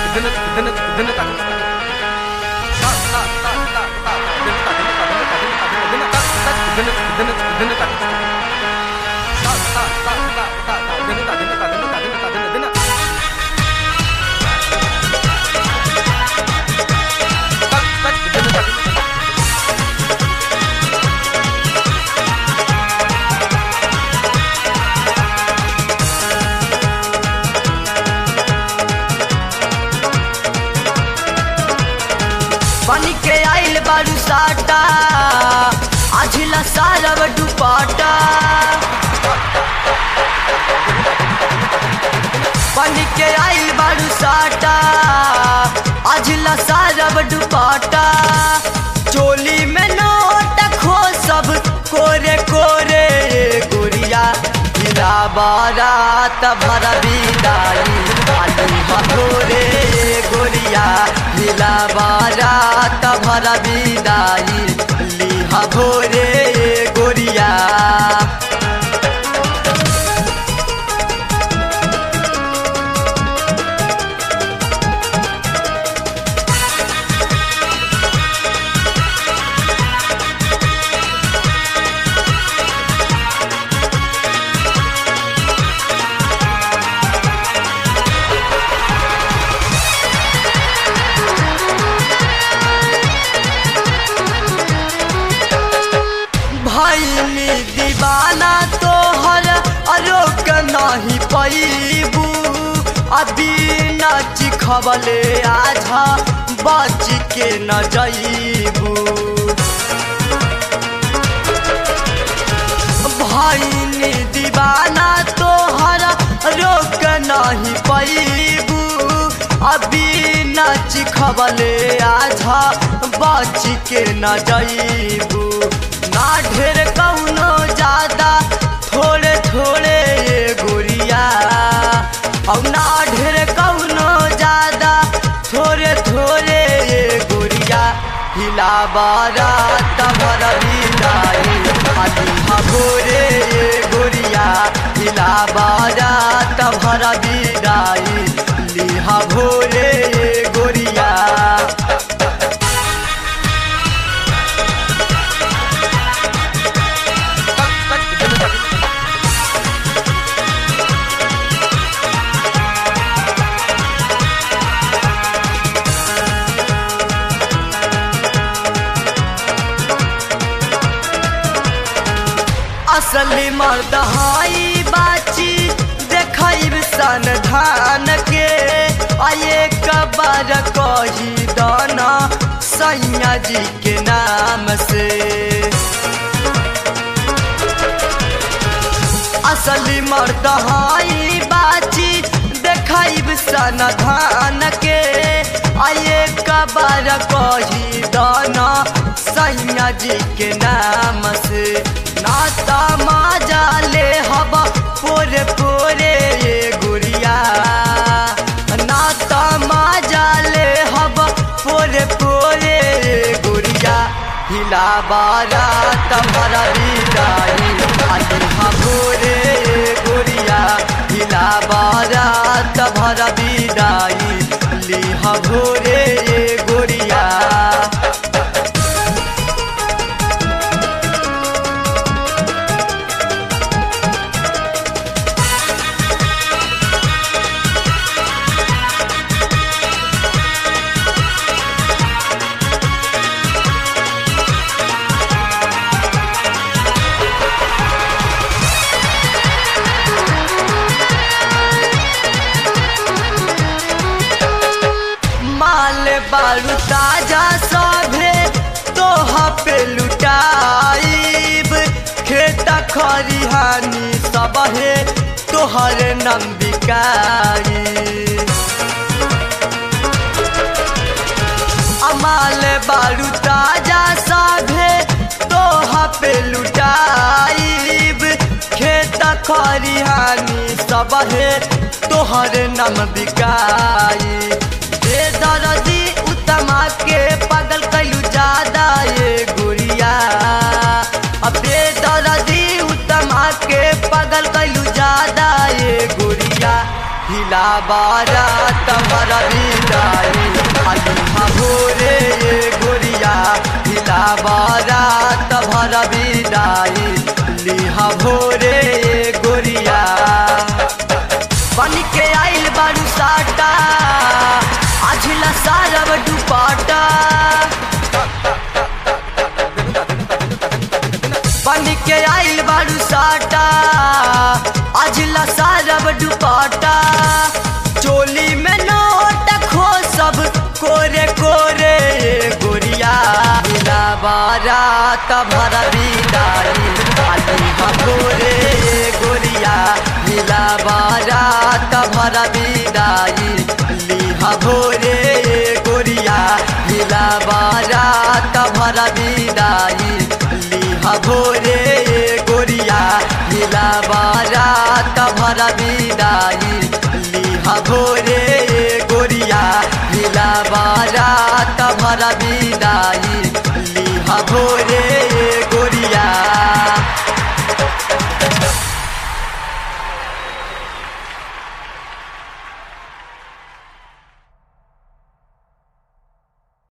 बन के आइल बारू साटा आझिला सारब दुपाटा बन के आइल बारू साटा आझिला सारब दुपाटा चोली में नोट खो सब कोरे कोरे गुड़िया हिला बारात भर बिदाई आलू भोरे गोरिया हिला बारात भर बिदाई लिहा भोरे गोरिया भैनी दीवाना तोहर अरोक नहीं पैबू अभी नाच खबले आझा बच के न जईबू भैनी दीवाना तोहर रोक नहीं पैबू अभी नाच खबले आझा बच के न जईबू ना ढेर कौनो ज्यादा थोड़े थोड़े ये गोरिया और ना ढेर कौनो ज्यादा थोड़े थोड़े ये गोरिया हिला बारा तमर बिदाई आदि भोरे ये गोरिया हिला बारा तमर बिदाई लिहा भोरे ये गोरिया असली मर्द हाई बाची देखब सन धान के आये कबर कही दाना सैया जी के नाम से असली मर्द हाई बाची देखब सन धान के आये कबर कही दाना सैया जी के नाम से नाता माजा ले हवा पोरे पोरे ये गुड़िया नाता माजा ले हवा पोरे पोरे ये गुड़िया हिला बारा तमरा बिदाई आदि भोरे ये गुड़िया हिला बारा तमरा बिदाई लिहा भोरे ये गुड़िया माल बालू ताजा सभे तोहा पे लुटाइब खेता खरिहानी सबहे तोहर नंबिकाई अमाल बालू ताजा सभे तोहा पे लुटाइब खेत खरिहानी सबहे तोहर नाम बिकाई दे दरदी उत्तमा के पागल कैलू ज्यादा ये गुड़िया अब दे दरदी उत्तमा के पागल कैलू ज्यादा ये गुड़िया हिला बारात भर विदाई अलिहा भोरे गोरिया हिला बारात भर विदाई लिहा भोरे गोरिया बन के आइल बारू साटा आझिला सारब दुपाटा बन के आइल बारू साटा आझिला सारब दुपाटा चोली में नोट खो सब कोरे कोरे गोरिया हिला बारात भर विदाई अलिहा भोरे गोरिया हिला बारात भर विदाई लिहा भोरे गोरिया हिला बारात भर विदाई लिहा भोरे गोरिया हिला बारात भर विदाई लिहा भोरे गोरिया हिला बारात भर